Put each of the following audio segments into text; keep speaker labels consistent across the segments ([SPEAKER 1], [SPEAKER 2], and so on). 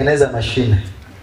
[SPEAKER 1] kutengeneza mashine.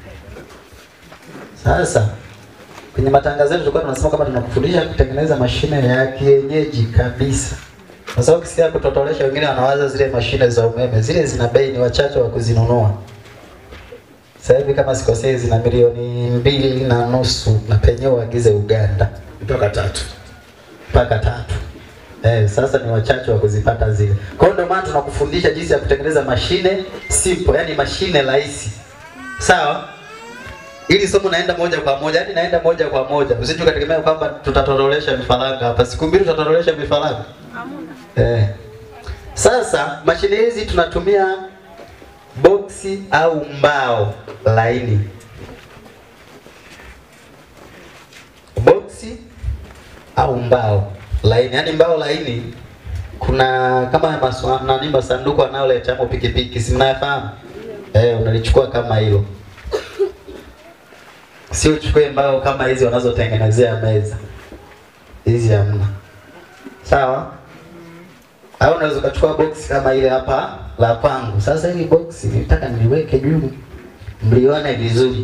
[SPEAKER 1] Sasa kwenye matangazo yetu tulikuwa tunasema kama tunakufundisha kutengeneza mashine ya kienyeji kabisa, kwa sababu kisia kutotolesha, wengine wanawaza zile mashine za umeme, zile zina bei, ni wachache wa kuzinunua. Sasa hivi kama sikosei, zina milioni mbili na nusu na penyewe uagize Uganda
[SPEAKER 2] mpaka tatu.
[SPEAKER 1] mpaka tatu. Eh, sasa ni wachache wa kuzipata zile. Kwa hiyo ndio maana tunakufundisha jinsi ya kutengeneza mashine simple, yani mashine rahisi. Sawa? Ili somo naenda moja kwa moja, yani naenda moja kwa moja. Usije ukategemea kwamba tutatorolesha vifaranga hapa. Siku mbili tutatorolesha vifaranga. Eh. Sasa mashine hizi tunatumia boksi au mbao laini. Boksi au mbao laini, yaani mbao laini. Kuna kama maswa, nani masanduku anayoleta hapo pikipiki, si mnayafahamu? Eh, unalichukua kama hilo, sio uchukue mbao kama hizi wanazotengenezea meza hizi, hamna. Sawa? Au unaweza ukachukua box kama ile hapa la kwangu. Sasa hili box nitaka niliweke juu mlione vizuri,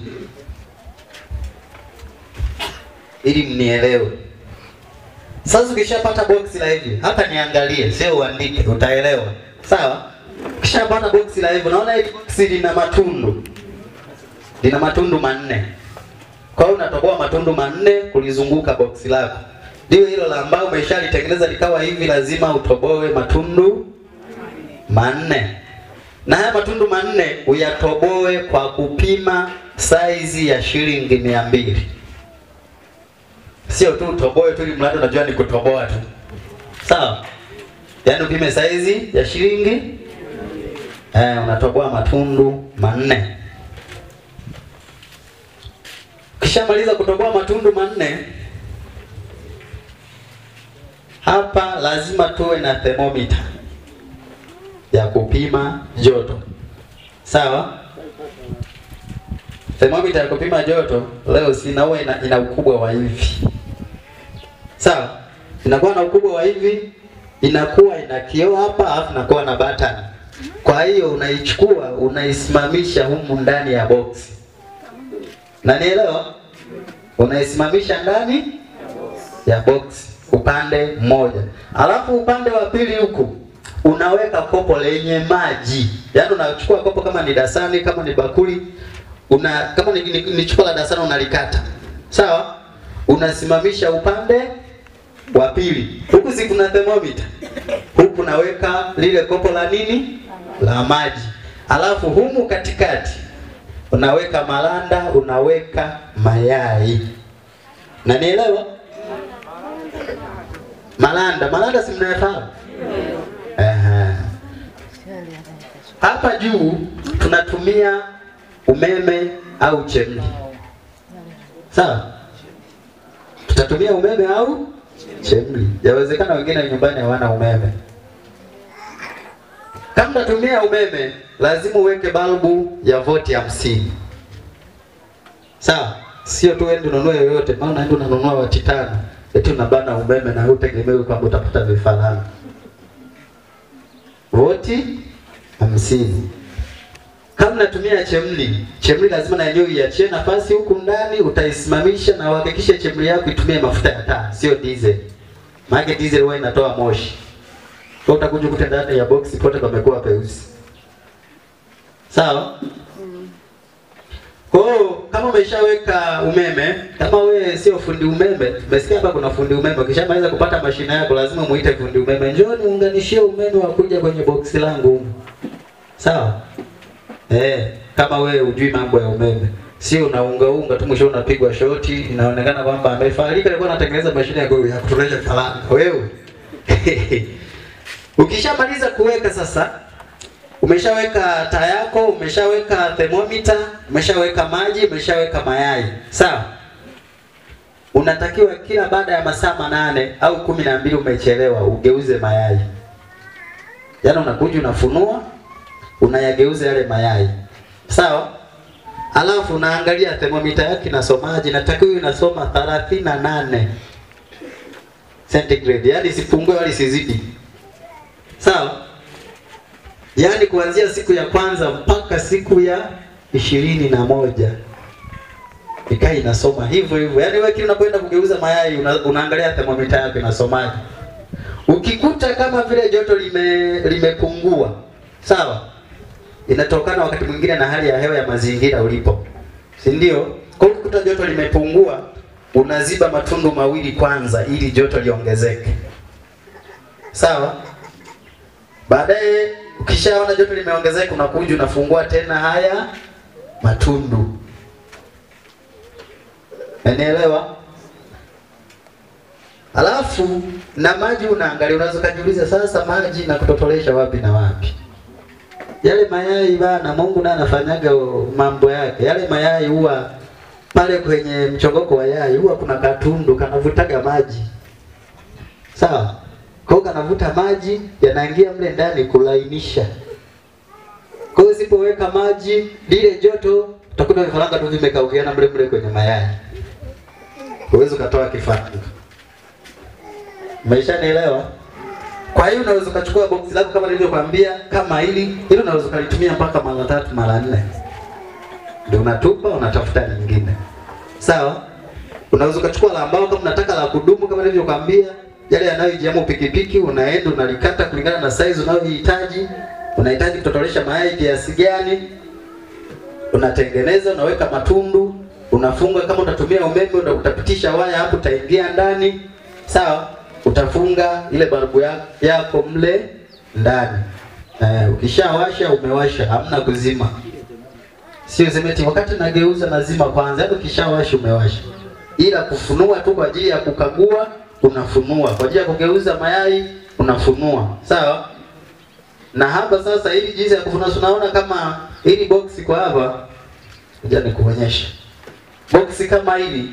[SPEAKER 1] ili mnielewe. Sasa ukishapata box la hivi, hapa niangalie, sio uandike, utaelewa. Sawa? Ukishapata box la hivi, unaona hili box lina matundu, lina matundu manne. Kwa hiyo unatoboa matundu manne kulizunguka box lako. Ndio hilo la ambao umeshalitengeneza likawa hivi, lazima utoboe matundu manne, na haya matundu manne uyatoboe kwa kupima saizi ya shilingi mia mbili. Sio tu utoboe tu ili mradi unajua ni kutoboa tu, sawa? Yaani upime saizi ya shilingi eh, unatoboa matundu manne. Ukishamaliza kutoboa matundu manne, hapa lazima tuwe na thermometer ya kupima joto, sawa? Thermometer ya kupima joto leo sina, huwa ina, ina ukubwa wa hivi, sawa? Inakuwa na ukubwa wa hivi, inakuwa ina kioo hapa, alafu inakuwa na button. Kwa hiyo unaichukua unaisimamisha humu ndani ya box, na nielewa, unaisimamisha ndani ya box upande mmoja, alafu upande wa pili huku unaweka kopo lenye maji. Yaani unachukua kopo kama ni dasani, kama ni bakuli, una kama ni, ni, ni chupa la dasani unalikata. Sawa? Unasimamisha upande wa pili. Huku si kuna thermometer. Huku unaweka lile kopo la nini? La maji. Alafu humu katikati unaweka malanda, unaweka mayai. Na nielewa? Malanda, malanda si mnayafahamu? Aha. Hapa juu tunatumia umeme au chemli. Sawa? Tutatumia umeme au chemli. Yawezekana wengine nyumbani hawana umeme. Kama unatumia umeme, lazima uweke balbu ya voti hamsini. Sawa? Sio tu wewe ununue yoyote, maana unaenda unanunua wati tano, eti unabana umeme na hutegemei kwamba utapata vifaranga voti hamsini. Kama natumia chemli, chemli lazima na yenyewe iachie nafasi huku ndani, utaisimamisha na uhakikishe chemli yako itumie mafuta ya taa, sio diesel. Maana diesel huwa inatoa moshi. Kwa utakuja kukuta ndani ya box pote pamekuwa peusi. Sawa? Kwa hiyo kama umeshaweka umeme, kama wewe sio fundi umeme, umesikia hapa kuna fundi umeme. Ukishamaliza kupata mashine yako, lazima muite fundi umeme, njoo niunganishie umeme wa kuja kwenye boksi langu humu. Sawa? Eh, kama wewe hujui mambo ya umeme, sio unaunga unga tu, mwisho unapigwa shoti, inaonekana kwamba amefarika, alikuwa anatengeneza mashine ya ya kutonesha faranga. Wewe ukishamaliza kuweka sasa Umeshaweka taa yako, umeshaweka thermometer, umeshaweka maji, umeshaweka mayai. Sawa? Unatakiwa kila baada ya masaa manane au kumi na mbili umechelewa ugeuze mayai. Yaani unakuja unafunua, unayageuza yale mayai. Sawa? Alafu unaangalia thermometer yake inasomaje? Natakiwa inasoma 38 centigrade, yaani isipungue wala isizidi. Sawa? Yaani kuanzia siku ya kwanza mpaka siku ya ishirini na moja ikaa inasoma hivyo hivyo. Yaani wewe kile unapoenda kugeuza mayai una, unaangalia thermometer yako inasomaje. Ukikuta kama vile joto lime limepungua, sawa, inatokana wakati mwingine na hali ya hewa ya mazingira ulipo, si ndio? Kwa hiyo ukikuta joto limepungua, unaziba matundu mawili kwanza, ili joto liongezeke, sawa. Baadaye ukishaona joto limeongezeka, unakuja unafungua tena haya matundu. Unanielewa? Alafu na maji unaangalia, unaweza kujiuliza sasa, maji na kutotolesha wapi na wapi? Yale mayai bana, Mungu naye anafanyaga mambo yake. Yale mayai huwa pale kwenye mchongoko wa yai huwa kuna katundu kanavutaga maji, sawa? Kwa hiyo kanavuta maji yanaingia mle ndani kulainisha. Kwa hiyo usipoweka maji, lile joto utakuta vifaranga tu vimekaukiana mle mle kwenye mayai, huwezi ukatoa kifaranga. Umeshanielewa? Kwa hiyo unaweza ukachukua boksi lako kama nilivyokuambia, kama hili hili, unaweza ukalitumia mpaka mara tatu mara nne, ndio unatupa unatafuta lingine, sawa. Unaweza ukachukua la mbao kama unataka la kudumu, kama nilivyokuambia, yale yanayojiamu pikipiki, unaenda unalikata kulingana na size unayohitaji. Unahitaji kutotolesha mayai kiasi gani, unatengeneza, unaweka matundu, unafunga. Kama utatumia umeme, utapitisha waya hapo, utaingia ndani, sawa utafunga ile balbu ya, yako mle ndani. Eh, ukishawasha umewasha, hamna kuzima. Sio zemeti wakati nageuza nazima kwanza, yaani ukishawasha umewasha. Ila kufunua tu kwa ajili ya kukagua unafunua, kwa ajili ya kugeuza mayai unafunua, sawa. Na hapa sasa, ili jinsi ya kufunua, tunaona kama hili boksi kwa hapa, ngoja nikuonyeshe boksi kama hili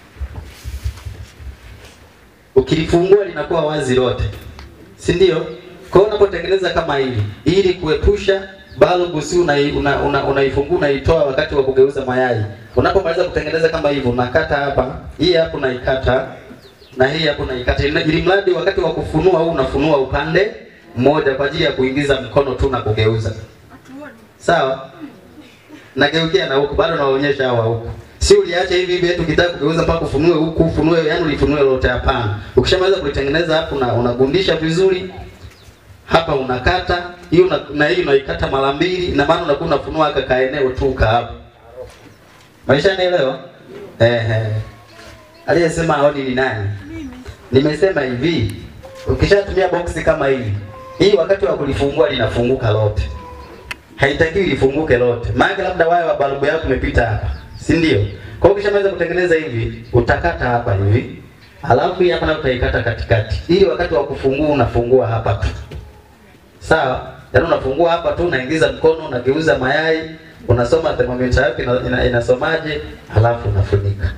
[SPEAKER 1] ukilifungua linakuwa wazi lote, si ndio? Kwa hiyo unapotengeneza kama hili, ili kuepusha balbu, si unaifungua una, una, una unaitoa wakati wa kugeuza mayai. Unapomaliza kutengeneza kama hivyo, unakata hapa, hii hapa unaikata na hii hapa unaikata, ili mradi wakati wa kufunua huu unafunua upande mmoja kwa ajili ya kuingiza mkono tu na kugeuza, sawa. Nageukia na huku, bado naonyesha hawa huku Si uliacha hivi hivi eti ukitaka kugeuza mpaka ufunue huku ufunue, yani ulifunue lote? Hapana. Ukishamaliza kulitengeneza hapo na unagundisha vizuri hapa, unakata hiyo una, na hii unaikata mara mbili, na maana unakuwa unafunua aka kaeneo tu ka hapo. Maisha nielewa? Ehe. Aliyesema aoni ni nani? Nimesema hivi, ukishatumia boksi kama hili, hii wakati wa kulifungua linafunguka lote. Haitakiwi lifunguke lote. Maana labda waya wa balbu yako umepita hapa si ndio? Kwa hiyo ukishamaliza kutengeneza hivi, utakata hapa hivi, alafu hii hapa na utaikata katikati, ili wakati wa kufungua unafungua hapa tu, sawa? Yaani unafungua hapa tu, unaingiza mkono, unageuza mayai, unasoma thermometer yako ina, ina, inasomaje, halafu unafunika.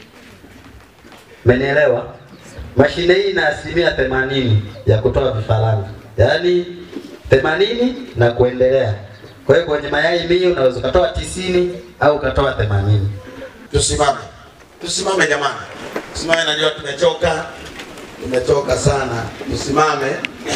[SPEAKER 1] Umenielewa? Mashine hii ina asilimia themanini ya kutoa vifaranga, yaani themanini na kuendelea. Kwa hiyo kwenye mayai mia unaweza ukatoa tisini au ukatoa themanini.
[SPEAKER 2] Tusimame, tusimame jamani, tusimame. Najua tumechoka, tumechoka sana, tusimame.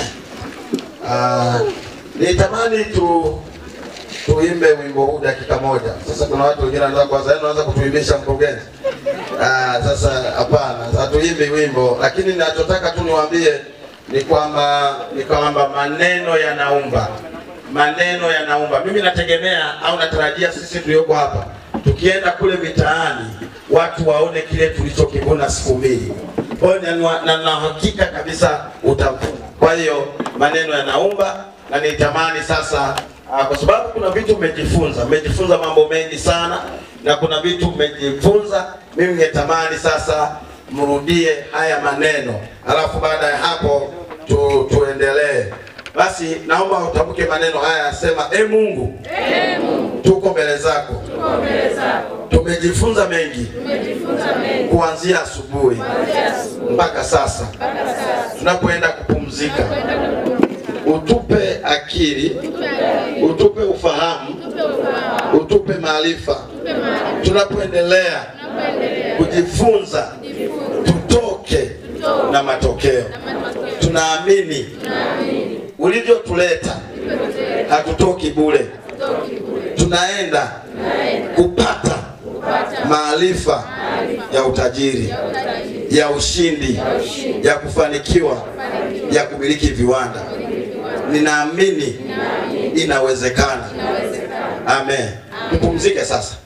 [SPEAKER 2] Uh, nitamani tu tuimbe wimbo huu dakika moja. Sasa kuna watu wengine wanaanza kwanza, wanaanza kutuimbisha mkurugenzi. Ah, sasa hapana, hatuimbi wimbo, lakini ninachotaka tu niwaambie ni kwamba ni kwamba maneno yanaumba maneno yanaumba. Mimi nategemea au natarajia sisi tulioko hapa tukienda kule mitaani watu waone kile tulichokivuna siku mbili. Kwa hiyo na na hakika kabisa utavuna. Kwa hiyo maneno yanaumba, na nitamani sasa aa, kwa sababu kuna vitu mmejifunza, mmejifunza mambo mengi sana, na kuna vitu mmejifunza. Mimi ningetamani sasa mrudie haya maneno, alafu baada ya hapo tu, tuendelee. Basi naomba utamke maneno haya, asema e Mungu,
[SPEAKER 3] Ee Mungu,
[SPEAKER 2] tuko mbele zako,
[SPEAKER 3] tuko mbele zako,
[SPEAKER 2] tumejifunza mengi
[SPEAKER 3] tumejifunza mengi
[SPEAKER 2] kuanzia asubuhi
[SPEAKER 3] kuanzia asubuhi
[SPEAKER 2] mpaka sasa.
[SPEAKER 3] mpaka sasa.
[SPEAKER 2] Tunapoenda kupumzika,
[SPEAKER 3] Kwenda kupumzika,
[SPEAKER 2] utupe akili, utupe ufahamu,
[SPEAKER 3] tupe ufahamu,
[SPEAKER 2] utupe maarifa.
[SPEAKER 3] tupe maarifa,
[SPEAKER 2] Tunapoendelea
[SPEAKER 3] tunapoendelea
[SPEAKER 2] kujifunza,
[SPEAKER 3] kujifunza
[SPEAKER 2] tutoke na matokeo.
[SPEAKER 3] na matokeo.
[SPEAKER 2] Tunaamini
[SPEAKER 3] Tunaamini
[SPEAKER 2] ulivyotuleta,
[SPEAKER 3] tupe
[SPEAKER 2] hatutoki bure, tunaenda kupata maarifa ya utajiri, ya ushindi, ya kufanikiwa, ya kumiliki viwanda. Ninaamini inawezekana. Amen. Tupumzike sasa.